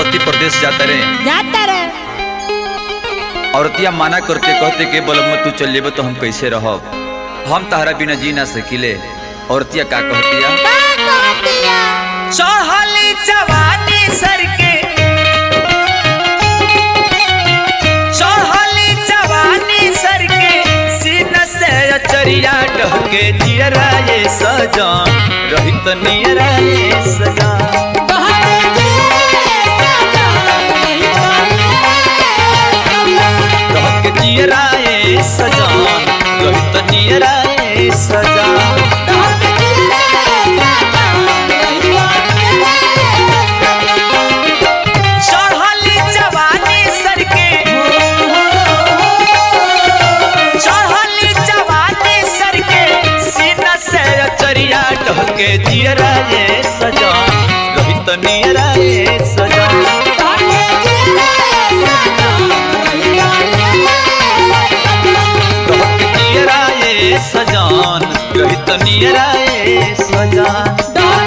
पति प्रदेश जाता रहे जाता रे औरतिया माना करते कहते के बोलम तू चल जेबे तो हम कैसे रहब हम तहरा बिना जी ना सकिले औरतिया का कहतिया का कहतिया चढ़ली जवानी सर के चढ़ली जवानी सर के सीन से अचरिया डहके जियरा ये सजा रहित नियरा ये सजा कहते जे सजा नहीं डहके जियरा ये सजा रहित नियरा ये सजा चढ़ली जवानी सर के चढ़ली जवानी सर के सीना से अचरिया ढहके जियरा ये सजा रहित नियरा ये सजा ढहके जियरा ये सजान रहित नियरा ये सजान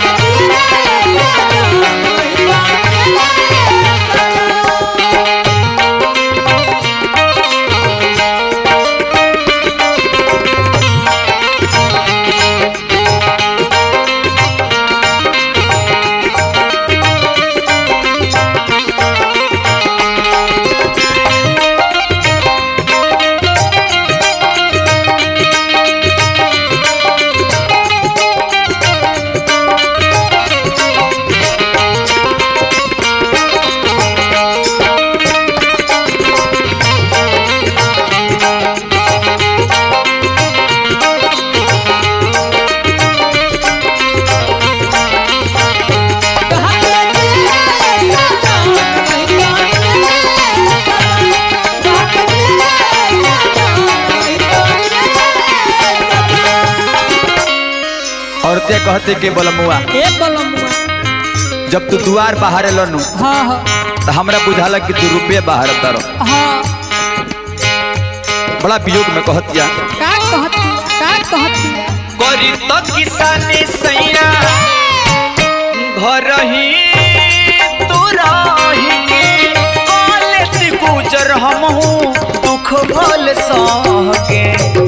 औरतिया कहते के बोलमुआ ए बोलमुआ जब तू दुआर बाहर लनु हाँ हाँ तो हमरा बुझाला कि तू रुपये बाहर तर हाँ बड़ा वियोग में कहतिया का कहतिया का कहतिया करी तो किसानी सैया घर ही तू रही के कॉलेज गुजर हम हूँ दुख भल सह के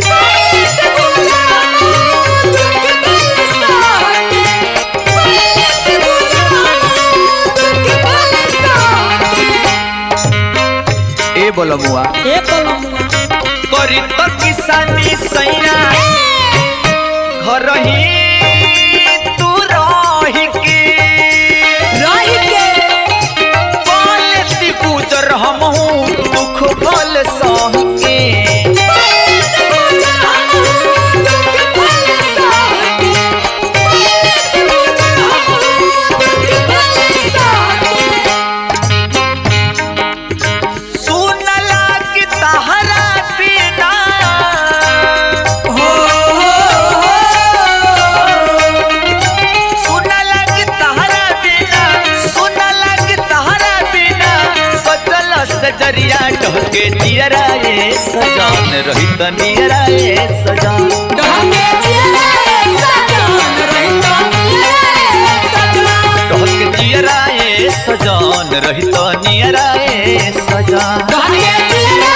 ए बोलमुआ ए बोलमुआ करी तो किसानी सैया घर ही तू रही के रही के कॉलेज गुजर हम हूँ दुख भल सह के सुनला कि तहरा बिना हो सुनला कि तहरा बिना सुनला कि तहरा बिना सजल सजरिया ढके दियरा ये सजान रहित नियरा ये सजान ढके दियरा ये सजान रहित नियरा ये सजान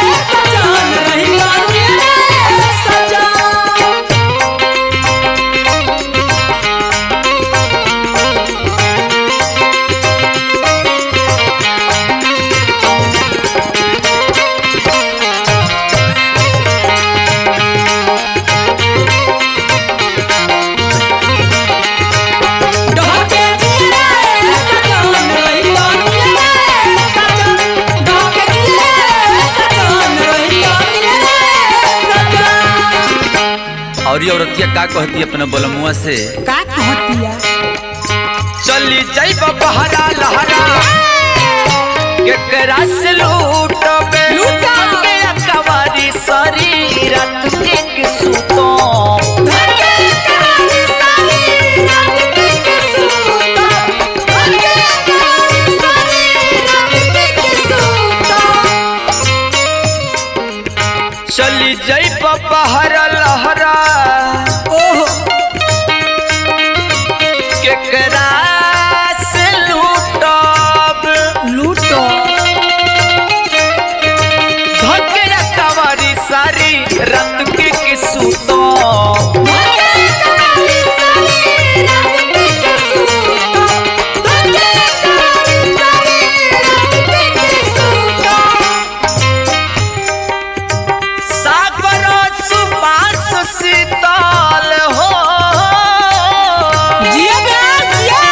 और ये औरतिया का कहती अपने बोलमुआ से का कहतिया चली जाइब बहरा लहरा केकरा से लूटबे लूटबे कवारी सारी रात के सुतो चली जाइब बहरा लहरा ओहो केकरा से लूटब शीतल हो जिया ब्यास जिया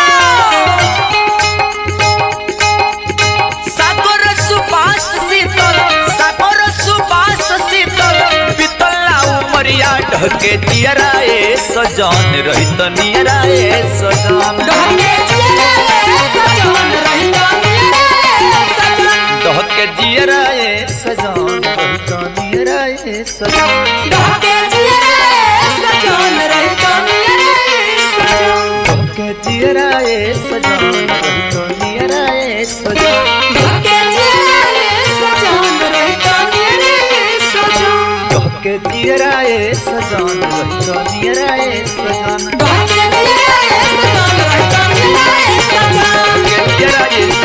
सागर सुबास शीतल सागर सुबास शीतल बीतला उमरिया ढके दियराए सजन रहित नियराए सजन ढके जिया सजन रहता मेरे सजन ढके दियराए सजन रहित नियराए सजन ढके जिया सजन रहता मेरे सजन ढके दियराए सजन रहित नियराए सजन ढके जिया सजन रहता मेरे सजन ढके दियराए सजन रहित नियराए सजन ढके जिया सजन रहता मेरे सजन ढके दियराए